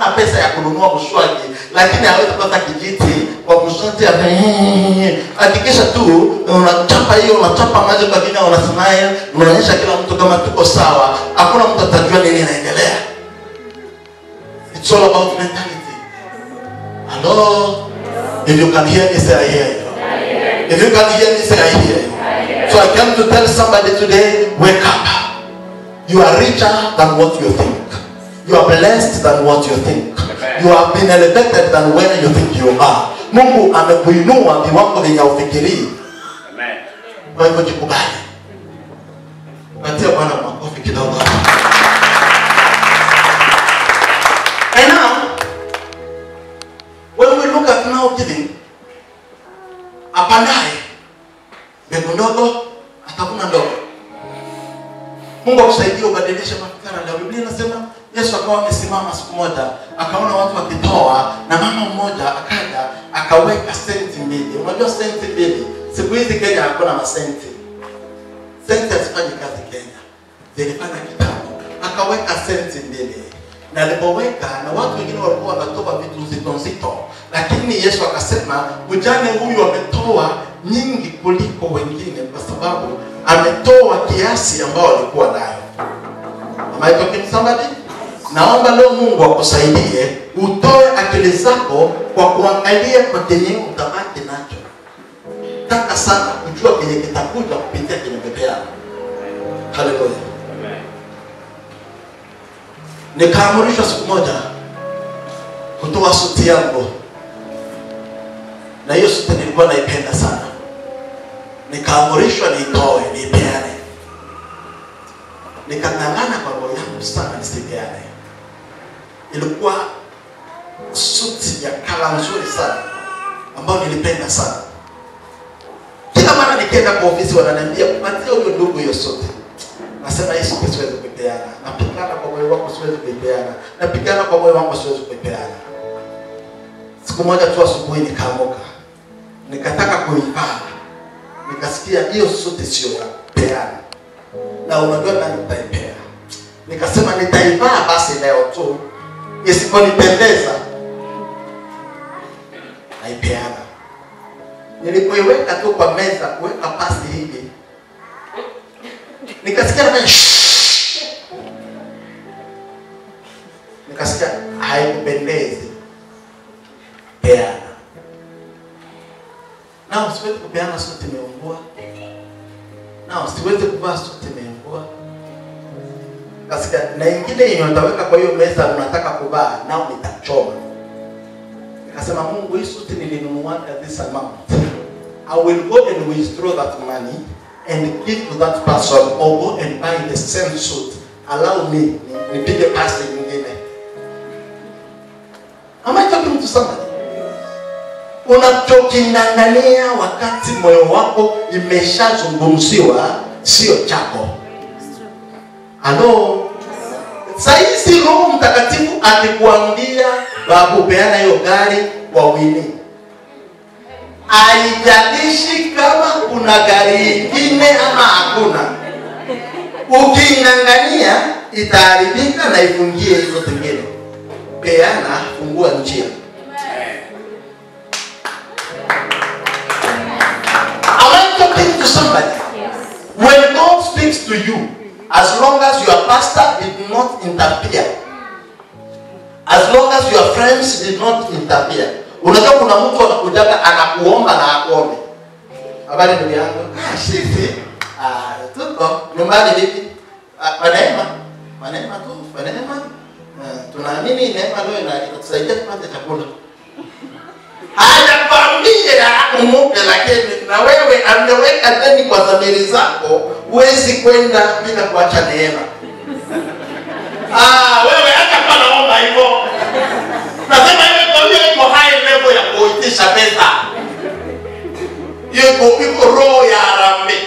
hana pesa ya kununua mswaki lakini hawezi kupata kijiti kwa mswaki ame- hakikisha tu unachapa hiyo unachapa maji kwa kina unasmile unaonyesha kila mtu kama tuko sawa hakuna mtu atajua nini inaendelea it's all about mentality hello if you can hear me say i hear you if you can hear me say i hear you so i came to tell somebody today wake up you are richer than what you think you are blessed than what you think you have been elevated than where you think you are mungu amekuinua viwango vyenye ufikirii Amen. kwa hivyo jikubali patia bwana makofi kidogo and now when we look at now giving apandaye mbegu ndogo atavuna ndogo mungu akusaidie ubadilishe mafikara leo biblia inasema yesu akawa amesimama siku moja akaona watu wakitoa na mama mmoja akaja akaweka senti mbili unajua senti mbili siku hizi kenya hakuna masenti senti hazifanyi kazi kenya zilifanya kitambo akaweka senti mbili na alipoweka na watu wengine walikuwa wanatoa vitu nzito nzito lakini yesu akasema mjane huyu ametoa nyingi kuliko wengine kwa sababu ametoa kiasi ambao alikuwa nayo Am I talking to somebody? naomba leo mungu akusaidie utoe akili zako kwa kuangalia kwa kenye utabaki nacho taka sana kujua kenye kitakuja kupitia kwenye bebe yako haleluya Amen. nikaamrishwa siku moja kutoa suti yangu na hiyo suti nilikuwa naipenda sana nikaamrishwa niitoe niipeane nikang'ang'ana kwa roho yangu sana nisipeane ilikuwa suti ya kala nzuri sana ambayo nilipenda sana kila mara nikienda kwa ofisi wananiambia patia huyo ndugu hiyo suti nasema hii suti siwezi kuipeana napigana kwa moyo wangu siwezi kuipeana napigana kwa moyo wangu siwezi kuipeana siku moja tu asubuhi nikaamuka nikataka kuivaa nikasikia hiyo suti sio ya kupeana na unajua nani nitaipea nikasema nitaivaa basi leo tu isiponipendeza naipeana nilipoiweka tu kwa meza kuweka pasi hivi nikasikia nafanya shhh. nikasikia haikupendezi peana nao siwezi kupeana suti imeungua nao siwezi kuvaa suti imeungua kasikia na ingine yenye utaweka kwa hiyo meza unataka kuvaa nao nitachoma nikasema mungu hii suti nilinunuaga this amount i will go and withdraw that money and give to that person or go and buy the same suit allow me ni- nipige pasi nyingine am i talking to somebody unachoking'ang'ania wakati moyo wako imeshazungumziwa sio chako halo sahizi roho mtakatifu akikuambia babu peana hiyo gari kwa wini haijalishi kama kuna gari ingine ama hakuna uking'ang'ania itaharibika na ifungie hizo zingine peana fungua njia Am I talking to somebody? When God speaks to you, as long as your pastor did not interfere, as long as your friends did not interfere. Unajua kuna mtu anakujaga anakuomba na akuombe. Habari ndugu yangu. Ah, sisi ah, tuko nyumbani vipi? Ah, kwa neema. Kwa neema tu, kwa neema. Ah, tunaamini neema leo ina- inatusaidia tupate chakula hajakwambia umupe, lakini na wewe ameweka ndani kwa dhamiri zako, huwezi kwenda bila kuacha neema. Ah, wewe hata kwa naomba hivyo, nasema hiyo kwa hiyo iko high level ya kuitisha pesa, hiyo iko iko roho ya harambee.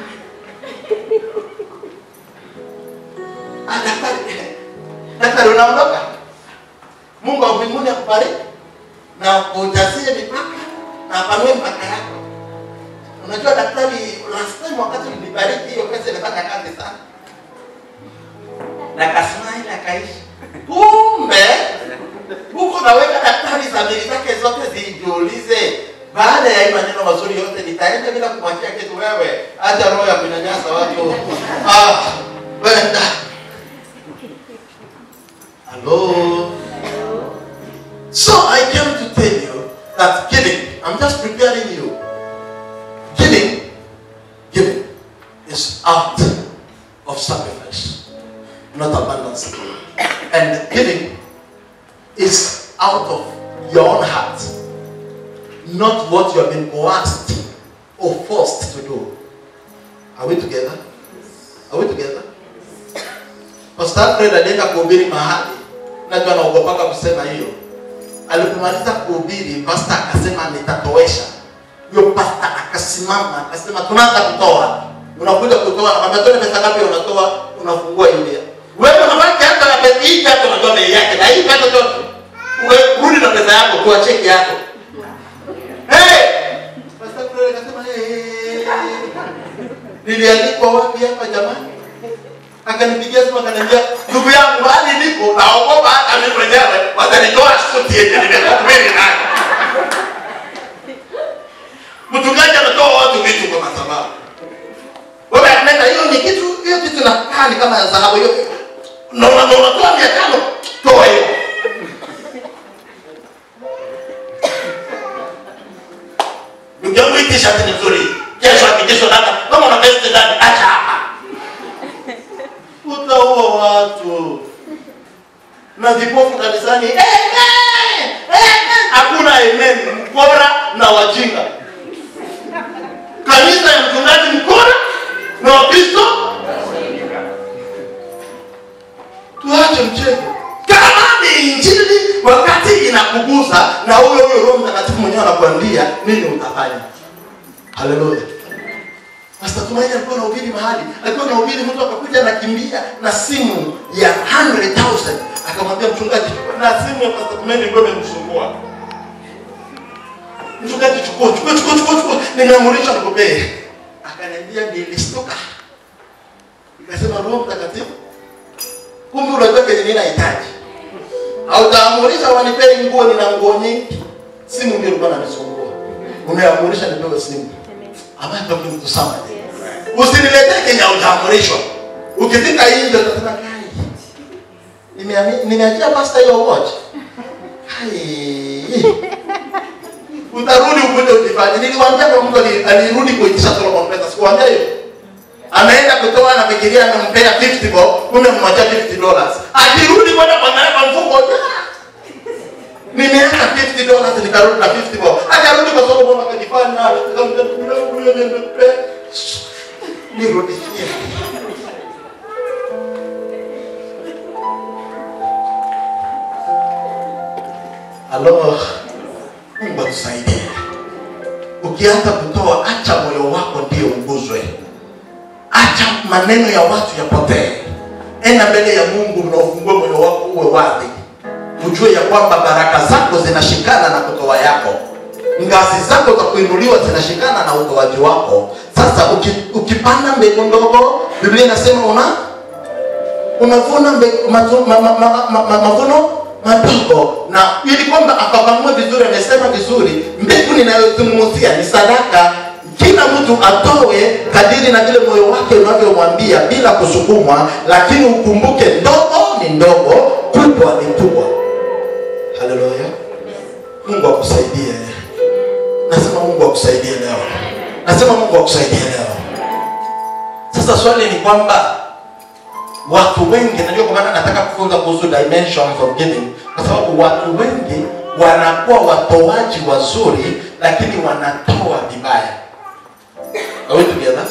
Ah, daktari, daktari unaondoka, Mungu wa mbinguni akubariki na ujazie mipaka na apanue mpaka yako. Unajua daktari, last time wakati ulinibariki hiyo pesa ilifanya kazi sana, na kasmile akaishi. Kumbe dhamiri zake zote zijiulize baada ya hii maneno mazuri yote nitaenda bila kumwachia kitu wewe hata roho ya kunyanyasa watu ah, wenda hello so i came to tell you that giving i'm just preparing you giving giving is out of sacrifice not abundance and giving is out of your own heart not what you have been coerced or forced to do. Are we together? Are we together? Pastor Alfred alienda kuhubiri mahali, najua anaogopaka kusema hiyo. Alipomaliza kuhubiri, pastor akasema nitatowesha. Huyo pastor akasimama akasema tunaanza kutoa. Unakuja kutoa, nakwambia tuone pesa ngapi unatoa, unafungua ile. Wewe unabaki hata na pesa hii hata unajua bei yake. Na hii pesa zote. Wewe rudi na pesa yako, toa cheki yako. Hey! Pastor Fred akasema hey. Nilialikwa wapi hapa jamani? Akanipigia simu akaniambia, ndugu yangu hali niko naogopa hata mimi mwenyewe watanitoa suti yenye nimekuhubiri nayo. Mchungaji anatoa watu vitu kwa madhabahu. Wewe akineta hiyo ni kitu hiyo kitu inakaa ni kama ya dhahabu hiyo. Na una- na unatoa mia tano toa hiyo. Ndugu yangu hii t-shirt ni nzuri. Kesho akikesho dada, kama una vest ndani acha hapa. Utaua watu. Na vipofu kanisani, eh, eh, eh, eh. hakuna amen, mkora na wajinga. Kanisa ya mchungaji mkora na Wakristo tuache mchezo. Kama ni injili wakati inakugusa na huyo huyo Roho Mtakatifu mwenyewe anakuambia nini utafanya. Haleluya. Pastor Tumaini alikuwa anahubiri mahali, alikuwa anahubiri, mtu akakuja anakimbia na simu ya 100,000 akamwambia mchungaji, chukua na simu ya Pastor Tumaini ilikuwa imemsumbua. Mchungaji, chukua chukua chukua chukua chukua, nimeamurisha nikupee. Akaniambia nilistuka, nikasema Roho Mtakatifu, kumbe unajua kenye mimi nahitaji. Hautaamurisha wanipee nguo, nina nguo nyingi. Simu ndio ilikuwa inanisumbua. Umeamurisha nipewe simu. Am I talking to somebody? Usiniletee kenye haujaamrishwa. Ukifika nje utasema kai. Nimeami- Nimeachia pasta hiyo watch. Kai. Utarudi ukuje ujifanye. Niliwaambia kwa mtu ali- alirudi kuitisha Solomon pesa. Sikuwaambia hiyo. Ameenda kutoa na fikiria amempea 50 bob, kumbe mmwacha 50 dollars. Akirudi kwenda kuangalia kwa mfuko. "Ah, Nimeacha 50 dollars nikarudi na 50 bob. Akarudi kwa Solomon akajifanya akamwambia ndugu yangu huyo nimempea. Nirudishie. Halo. Mungu atusaidie. Ukianza kutoa, acha moyo wako ndio uguzwe. Acha maneno ya watu yapotee. Enda mbele ya Mungu na ufungue moyo wako uwe wazi. Ujue ya kwamba baraka zako zinashikana na kutoa yako. Ngazi zako za kuinuliwa zinashikana na utoaji wako. Sasa uki, ukipanda mbegu ndogo, Biblia inasema una unavuna mbegu- matu- ma- ma- ma- ma- ma- mavuno madogo, na ili kwamba afafanue vizuri, amesema vizuri, mbegu ninayozungumzia ni sadaka. Kila mtu atoe kadiri na vile moyo wake unavyomwambia bila kusukumwa, lakini ukumbuke, ndogo ni ndogo, kubwa ni kubwa. Haleluya! Mungu akusaidie. Nasema Mungu akusaidie leo. Nasema Mungu akusaidie leo. Sasa swali ni kwamba watu wengi, najua kwa maana nataka kufunza kuhusu dimensions of giving, kwa sababu watu wengi wanakuwa watoaji wazuri, lakini wanatoa vibaya. Are we together?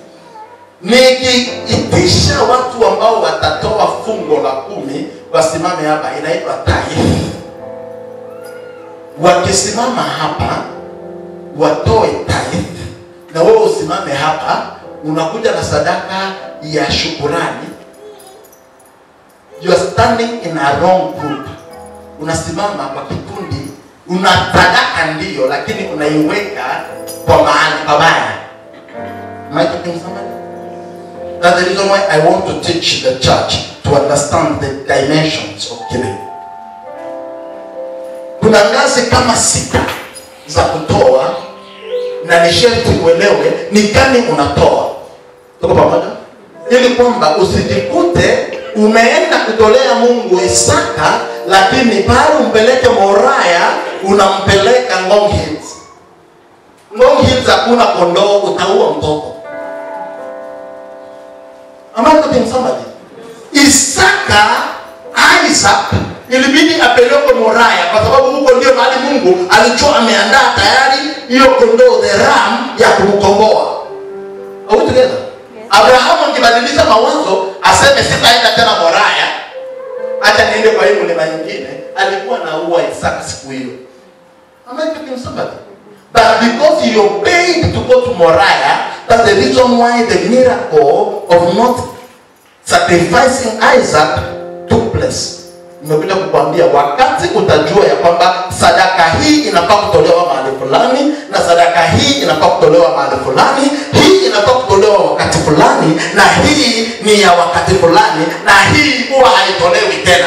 Nikiitisha watu ambao watatoa fungo la kumi wasimame hapa, inaitwa tithe. Wakisimama hapa watoe tithe, na wewe usimame hapa, unakuja na sadaka ya shukurani you are standing in a wrong group. Unasimama kwa kikundi, una sadaka ndiyo, lakini unaiweka kwa mahali pabaya. Am I talking to somebody? That's the reason why I want to teach the church to understand the dimensions of giving. Kuna kuna ngazi kama sita za kutoa na ni sharti uelewe ni gani unatoa tuko pamoja ili kwamba usijikute umeenda kutolea mungu isaka lakini pale umpeleke moraya unampeleka ngong hills ngong hills hakuna kondoo utaua mtoto Am I quoting somebody? Isaka, Isaac ilibidi apelekwe Moraya kwa sababu huko ndio mahali Mungu alichoa ameandaa tayari hiyo kondoo the ram ya kumkomboa. Are we together? Abrahamu akibadilisha mawazo aseme sitaenda tena Moraya, acha niende kwa hii mlima nyingine, alikuwa naua Isaka siku hiyo. Am I talking somebody? But because he obeyed to go to Moriah, that's the reason why the miracle of not sacrificing Isaac took place. Nimekuja kukwambia wakati utajua ya kwamba sadaka hii inafaa kutolewa mahali fulani na sadaka hii inafaa kutolewa mahali fulani, hii inafaa kutolewa wakati fulani na hii ni ya wakati fulani na hii huwa haitolewi tena.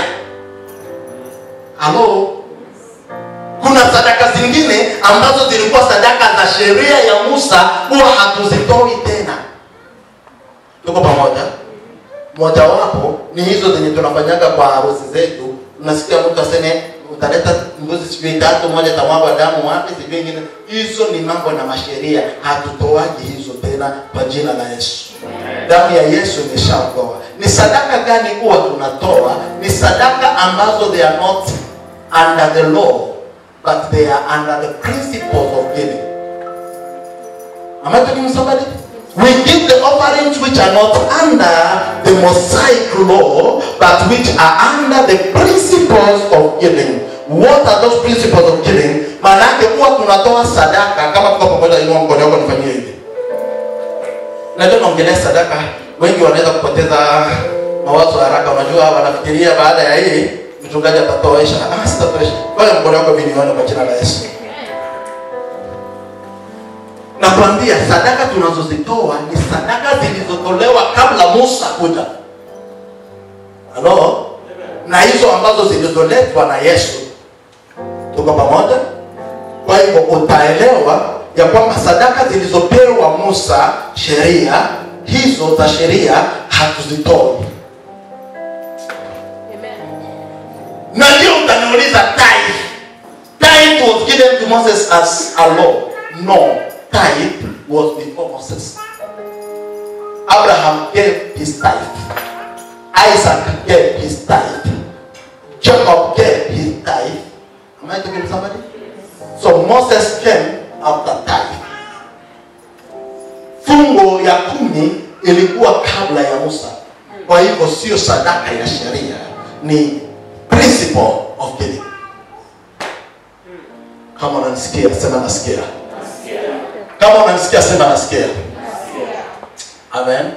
Halo? kuna sadaka zingine ambazo zilikuwa sadaka za sheria ya musa huwa hatuzitoi tena tuko pamoja mojawapo ni hizo zenye tunafanyaga kwa harusi zetu unasikia mtu aseme utaleta mbuzi sijui tatu moja tamwagwa damu wapi sijui ingine hizo ni mambo na masheria hatutoaji hizo tena kwa jina la yesu damu ya yesu imeshaokoa ni sadaka gani huwa tunatoa ni sadaka ambazo they are not under the law but they are under the principles of giving. Am I talking to somebody? We give the offerings which are not under the Mosaic law, but which are under the principles of giving. What are those principles of giving? Maanake huwa tunatoa sadaka kama tuko pamoja, inua mkono wako nifanyie hivi. Najua naongelea sadaka, wengi wanaweza kupoteza mawazo haraka. Unajua, wanafikiria baada ya hii mchungaji atatoesha. Ah, sitatoesha. Wale mkono wako vinione kwa jina la Yesu. Nakwambia sadaka tunazozitoa ni sadaka zilizotolewa kabla Musa kuja. Halo? Na hizo ambazo zilizoletwa na Yesu. Tuko pamoja? Kwa hivyo utaelewa ya kwamba sadaka zilizopewa Musa sheria hizo za sheria hatuzitoi. na ndio utaniuliza tithe tithe was given to moses as a law no tithe was before moses abraham gave his tithe isaac gave his tithe jacob gave his tithe am i talking to somebody so moses came after tithe fungo ya kumi ilikuwa kabla ya musa kwa hivyo sio sadaka ya sheria ni principle of giving. Kama unanisikia sema nasikia. Kama unanisikia sema nasikia. Amen.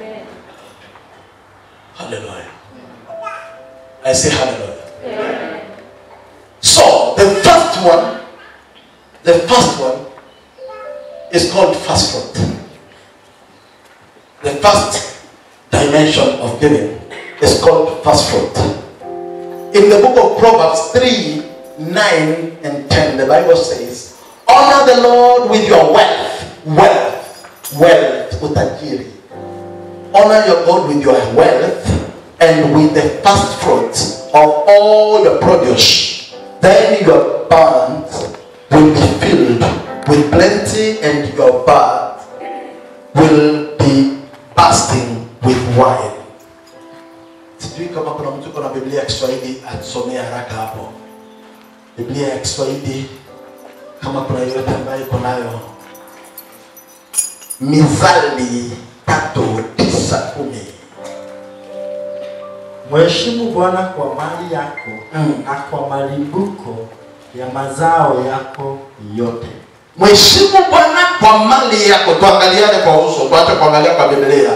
Hallelujah. I say hallelujah. So the first one, the first one is called fast food. The first dimension of giving is called fast food. In the book of Proverbs 3 9 and 10, the Bible says, Honor the Lord with your wealth, wealth, wealth, utajiri. Honor your God with your wealth and with the first fruits of all your produce. Then your barns will be filled with plenty and your barns will be bursting with wine. sijui kama kuna mtu uko na biblia ya kiswahili atusomee haraka hapo biblia ya kiswahili kama kuna yoyote ambayo iko nayo mizali tatu tisa kumi Mheshimu Bwana kwa mali yako Mm. na kwa malimbuko ya mazao yako yote. mheshimu bwana kwa mali yako tuangaliane kwa uso tuache kuangalia kwa biblia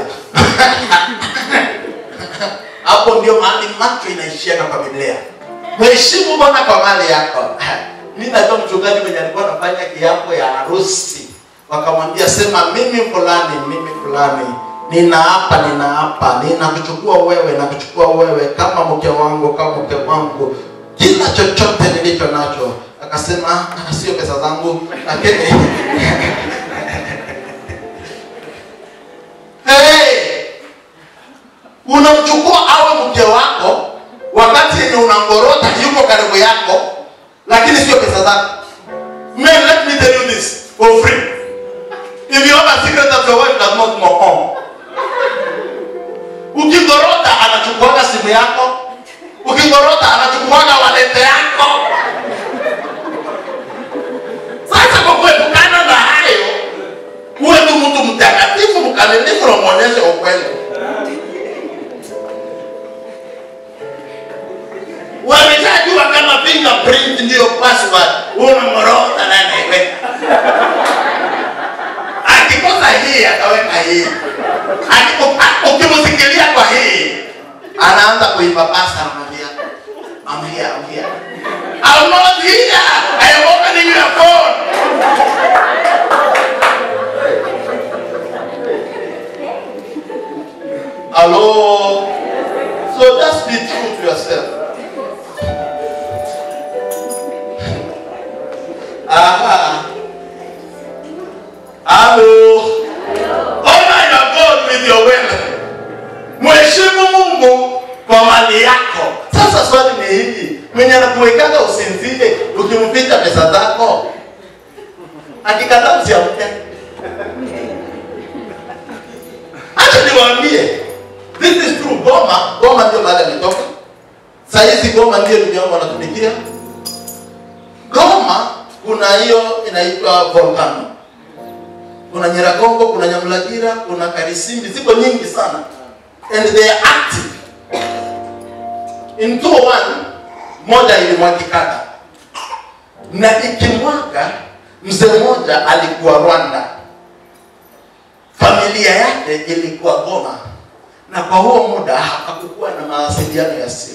hapo ndio mahali macho inaishiaka kwa biblia mheshimu bwana kwa mali yako mi najua mchungaji mwenye alikuwa anafanya kiapo ya harusi wakamwambia sema mimi fulani mimi fulani ninaapa ninaapa ninakuchukua wewe nakuchukua wewe kama mke wangu kama mke wangu kila chochote nilicho nilicho nacho akasema "Ah, sio pesa zangu lakini hey! unamchukua awe mke wako wakati yenye unangorota yuko karibu yako lakini sio pesa zako Men, let me tell you this for free. If you have a secret that your wife does not know home, ukigorota anachukuaga simu yako, ukigorota anachukuaga walete yako. Sasa kwa kuepukana na hayo, uwe tu mtu mtakatifu mkamilifu na mwonyeshe ukweli. Wameshajua kama fingerprint ndiyo password, unamorota na anaiweka. Akikosa hii ataweka hii, Akiku- a- ukimsikilia kwa hii anaanza kuipapasa, anamwambia I'm here, I'm here. I'm not here. I am opening your phone. Hello. So just be true to yourself. Aha. Hello. Honor your God with your wealth. Mheshimu Mungu kwa mali yako. Sasa swali ni hili, mwenye anakuwekaga usinzie ukimficha pesa zako, akikataa usiamke. Acha niwaambie, this is true. Goma, Goma ndio mahali ametoka. Saa hizi Goma ndio ndugu yangu wanatumikia. Goma kuna hiyo inaitwa volcano. Kuna Nyiragongo, kuna Nyamulagira, kuna Karisimbi, ziko nyingi sana. And they are active. In 201 moja ilimwagikana. Na ikimwaga mzee mmoja alikuwa Rwanda. Familia yake ilikuwa Goma. Na kwa huo muda hakukuwa na mawasiliano ya simu.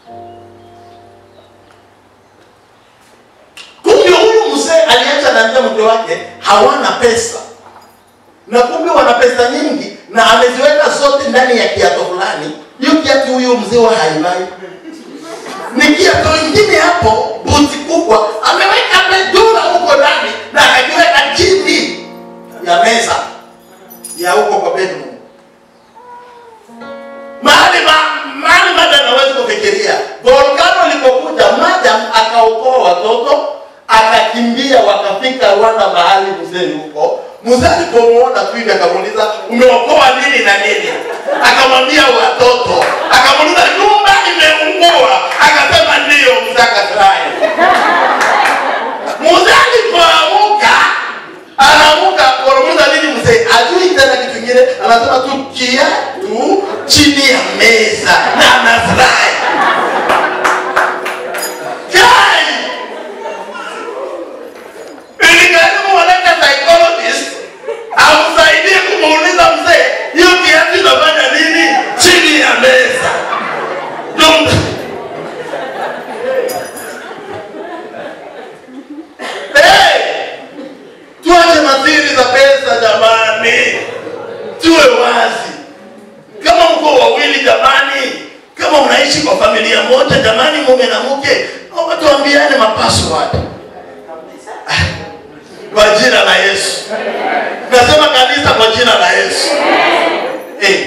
kumbe huyu mzee aliacha naambia mke wake hawana pesa na kumbe wana pesa nyingi na ameziweka zote ndani ya kiato fulani hiyo kiatu huyo mzee wa haimai ni kiato ingine hapo buti kubwa ameweka medula huko ndani na akakiweka chini ya meza ya huko kwa bedroom mahali ma, mahali madam hawezi kufikiria volkano ilipokuja madam akaokoa watoto akakimbia wakafika rwanda mahali mzee yuko mzee alipomuona tu hivi akamuuliza umeokoa nini na nini akamwambia watoto akamuuliza nyumba imeungua akasema ndiyo mzee akafurahi mzee alipoamuka anamuka wanamuuliza nini mzee ajui tena kitu kingine anasema tu kiatu chini ya meza na anafurahi kai ilikaribu walete psychologist amsaidie kumuuliza mzee hiyo kiatu inafanya nini chini ya meza Ndio- Hey! tuache madhiri za pesa jamani tuwe wazi kama mko wawili jamani kama unaishi kwa familia moja jamani mume na mke naomba tuambiane mapassword kwa jina la yesu nasema kanisa kwa jina la yesu Eh.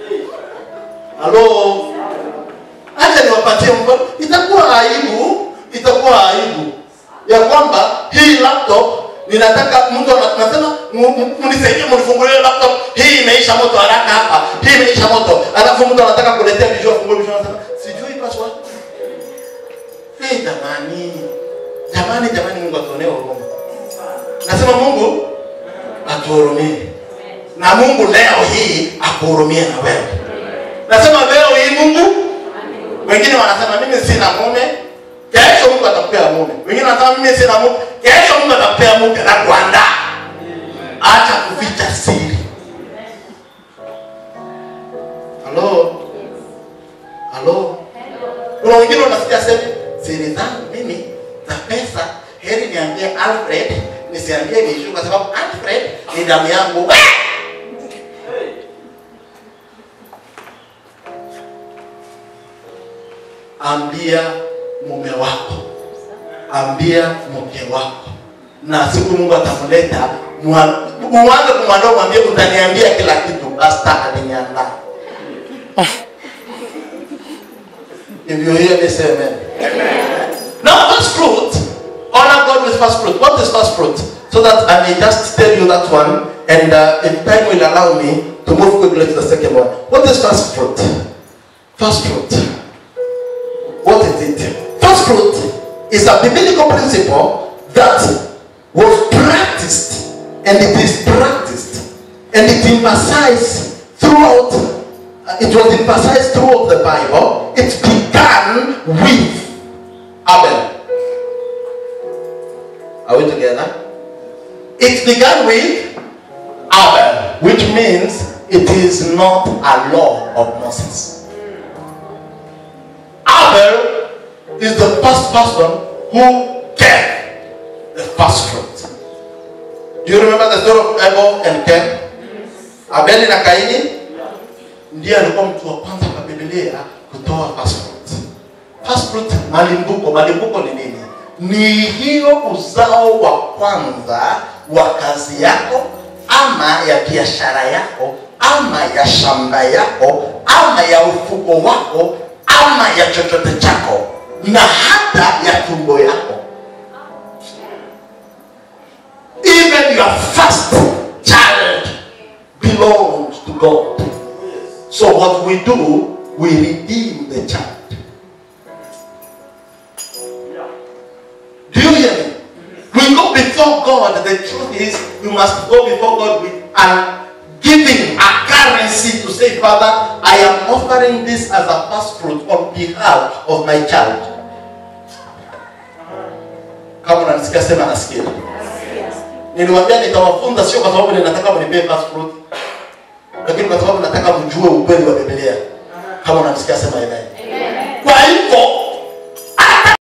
halo acha niwapatie mfano itakuwa aibu itakuwa aibu ya kwamba hii laptop ninataka mtu ana- nasema mu- mu- mnisaidie mnifungulie laptop hii imeisha moto haraka hapa hii imeisha moto alafu mtu anataka kuletea visual fungue visual anasema sijui password hey, jamani jamani jamani mungu atuonee huruma nasema mungu atuhurumie na mungu leo hii akuhurumie na wewe nasema leo hii mungu wengine wanasema mimi sina mume kesho mungu atakupea mume wengine wanasema mimi sina mume kesho mungu atakupea mume na kuandaa acha kuficha siri halo halo kuna wengine wanasikia sema siri zangu mimi za pesa heri niambie alfred nisiambie mishu kwa sababu alfred ni damu yangu Wee! ambia mume wako ambia mke wako na siku mungu atamleta mwa- muanze kumwandaa mwambie utaniambia kila kitu basta aliniandaa hivyo hiyo niseme now first fruit honor god with first fruit what is first fruit so that i may just tell you that one and uh, if time will allow me to move quickly to the second one what is first fruit first fruit what is it first fruit is a biblical principle that was practiced and it is practiced and it emphasized throughout uh, it was emphasized throughout the bible it began with abel are we together it began with abel which means it is not a law of moses abel is the first person who gave the first fruit do you remember the story of abel and cain abeli na kaini ndiye alikuwa mtu wa kwanza kwa biblia kutoa first fruit. First fruit malimbuko malimbuko ni nini ni hiyo uzao wa kwanza wa kazi yako ama ya biashara yako ama ya shamba yako ama ya ufugo wako ama ya chochote chako na hata ya tumbo yako even your first child belongs to God. So what we do, we redeem the child. Do you hear me? We go before God. The truth is, we must go before God with an giving a currency to say, Father, I am offering this as a first fruit on behalf of my child. Kama unanisikia sema nasikia. Niliwaambia nitawafunza sio kwa sababu ninataka mnipee first fruit, lakini kwa sababu nataka mjue ukweli wa Biblia. Kama unanisikia sema amen.